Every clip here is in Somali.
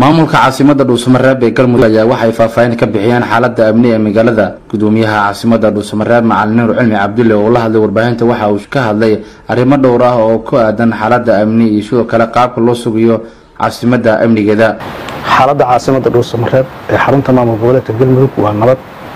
maamulka caasimada dhuusamareeb ee galmudug ayaa waxay faahfaahin ka bixiyeen xaalada amni ee magaalada gudoomiyaha caasimada dhuusamareeb macalin nuur cilmi cabdulle oo la hadlay warbaahinta waxa uu ka hadlay arrimo dhowr ah oo ku aadan xaalada amni iyo sidoo kale qaabka loo sugayo caasimada amnigeeda xaaladda caasimada dhuusamareeb ee xarunta maamul goboleedka galmudug waa nabad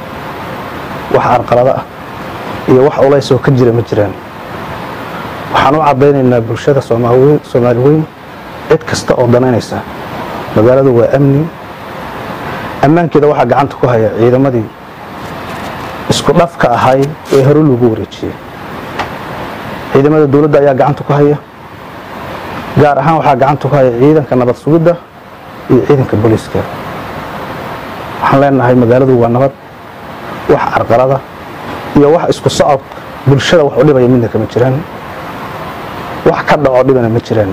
wax arqalado ah iyo wax ulays oo ka jira ma jiraan waxaan u caddaynaynaa bulshada soomaali weyn cid kasta oo danaynaysa magaaladu waa amni ammaankeeda waxaa gacanta ku haya ciidamadii isku dhafka ahay ee hore lagu wareejiyey ciidamada dowladda ayaa gacanta ku haya gaar ahaan waxaa gacanta ku haya ciidanka nabad sugidda iyo ciidanka booliiska waxaan leenahay magaaladu waa nabad wax carqalada iyo wax isku socod bulshada wax u dhibaya midna kama jiraan wax ka dhaco dhibana ma jiraan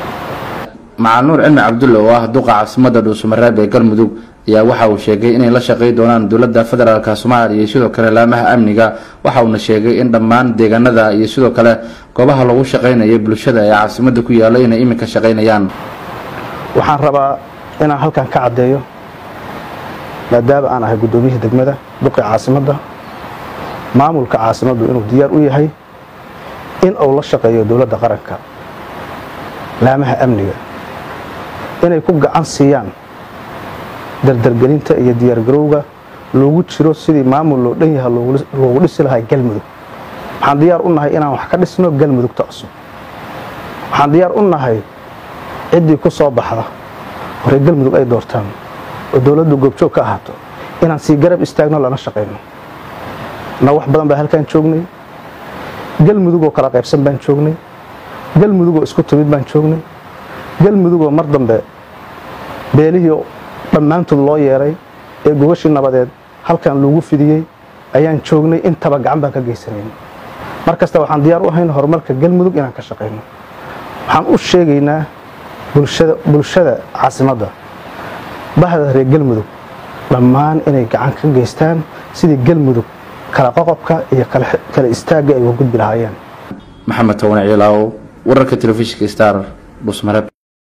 macal nuur cilmi cabdulle oo ah duqa caasimada dhuusamareeb ee galmudug ayaa waxa uu sheegay inay la shaqay doonaan dowladda federaalk soomaaliya iyo sidoo kale laamaha amniga waxa uuna sheegay in dhammaan deegaanada iyo sidoo kale goobaha lagu shaqaynaya bulshada ee caasimada ku yaalla inay iminka shaqaynayaan waxaan rabaa inaan halkan ka caddeeyo maadaama aan ahay guddoomiyihii degmada duqii caasimadda maamulka caasimaddu inuu diyaar u yahay in uu la shaqeeyo dowladda qaranka laamaha amniga inay ku gacan siiyaan dardargelinta iyo diyaargarowga loogu jiro sidii maamul loo dhan yaha loogu dhisi lahaa galmudug waxaan diyaar u nahay inaan wax ka dhisno galmudugta cusub waxaan diyaar u nahay ciddii ku soo baxda horey galmudug ay doortaan oo dowladdu goobjoog ka ahaato inaan sii garab istaagno lana shaqayno na wax badan baa halkaan joognay galmudugoo kala qaybsan baan joognay galmudugoo isku timid baan joognay galmudugoo mar dambe beelihii dhammaantood loo yeeray ee gogashii nabadeed halkan lagu fidiyey ayaan joognay intaba gacan baan ka geysanayn mar kasta waxaan diyaar u ahayn horumarka galmudug inaan ka shaqayno waxaan u sheegaynaa bulshada caasimadda bahda reer galmudug dhammaan inay gacan ka geystaan sidii galmudug kala qoqobka iyo kala istaagga ay uga gudbi lahaayeen maxamed towane ciilaaw wararka telefishinka star dhuusmareeb